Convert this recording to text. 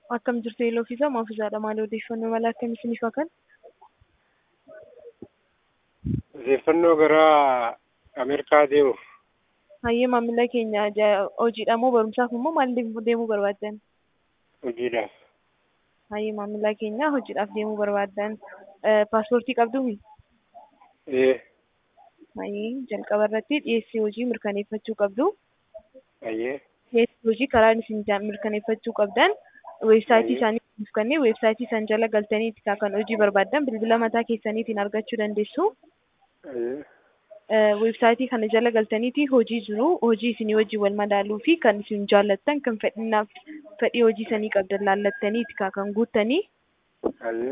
Akkam jirtu yeeloo fi isaa maaf isaadha maal odeeffannoo mala akkam isiniif haa kennu? Odeeffannoo gara Ameerikaa deemuuf Hayyee maamila keenya ja- hojiidha moo barumsaaf immoo maal deem- deemuu barbaaddan? hojiidhaaf. Hayyee maamila keenya hojiidhaaf deemuu barbaaddan Eh, paaspoortii qabduu? Ee, Hayyee jalqaba irratti dhiyeessii hojii mirkaneeffachuu qabdu. ayyee, Dhiyeessii hojii karaa isin ja- mirkaneeffachuu qabdan weebsaayitii isaanii nuuf kennee weebsaayitii isaan jala galtanii kan hojii barbaaddan bilbila mataa keessaniitiin argachuu dandeessu. ayyee, Eh, weebsaayitii kana jala galtaniiti hojii jiru hojii isinii wajjin wal madaaluu fi kan isin jaallattan kan fedhinaaf fedhii hojii sanii qabdan laallattaniiti kan guuttanii ayyee.